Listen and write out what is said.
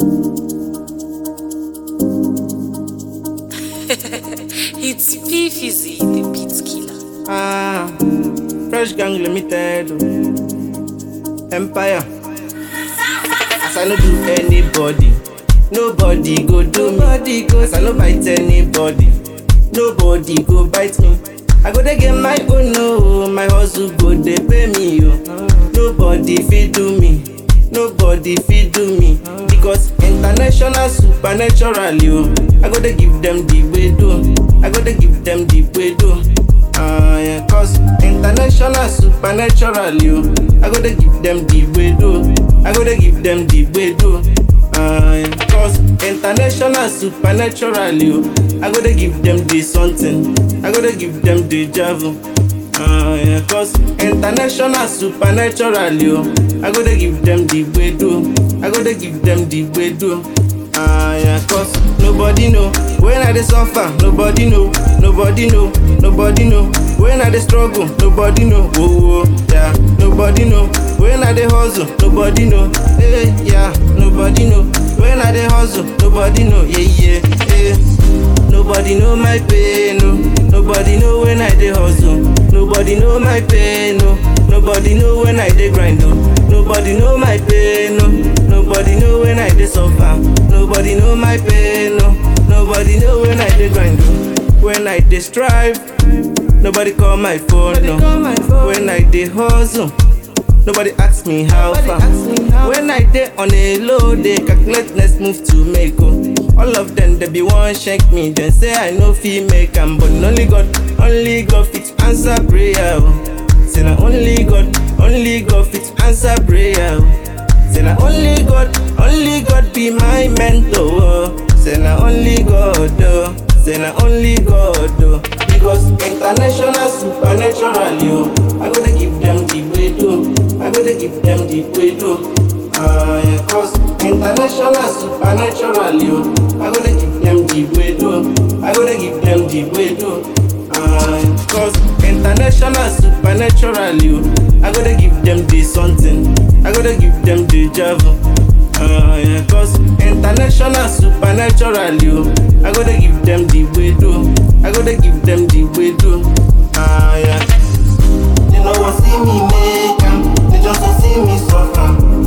it's P Fizzy, the beat killer. Ah, Fresh Gang Limited. oh. Empire. As I no do anybody, nobody go do me. As I no bite anybody, nobody go bite me. I go dey get my own no, my hustle go dey pay me yo. Nobody fit do me, nobody fit do me. Because international supernatural yo, I go dey give them the way do, I go dey give them the way do. Ah, yeah, cause international supernatural yo, I go dey give them the way do, I go dey give them the way do. Ah, yeah, cause international supernatural yo, I go dey give them the something, I go dey give them the javel. Ah, yeah, cause international supernatural yo, I go dey give them the way do, I go dey give them the way do. Ah, yeah, cause nobody know when I dey suffer, nobody know, nobody know, nobody know when I dey struggle, nobody know, whoa, whoa, yeah, nobody know when I dey hustle, nobody know, hey, yeah, nobody know when I dey hustle, nobody know, yeah, yeah, yeah. Nobody know my pain, no. Nobody know when I dey hustle. Nobody know my pain, no. Nobody know when I dey grind, no. Nobody know my pain, no. Nobody know when I dey suffer. Nobody know my pain, no. Nobody know when I dey grind, no. When I dey strive, nobody call my phone, no. When I dey hustle. Nobody ask me how far. When I dey on a low, they calculate next move to make. Oh. All of them they be one shank me, then say I no fit make am, but only God, only God fit answer prayer. Oh. Say na only God, only God fit answer prayer. Oh. Say na only God, only God be my mentor. Oh. Say na only God, oh. Say na only God, oh. Because international supernatural, yo. I gotta give them the way do. I gotta give them the way do. Ah, yeah, cause international supernatural, yo. I gotta give them the way do. I gotta give them the way do. Ah, yeah, cause international supernatural, yo. I gotta give them the something. I gotta give them the javel. Ah, yeah, cause international supernatural, yo. I gotta give them the way do. I gotta give them the way do. Ah, yeah. They no want see me make am, they just want see me suffer.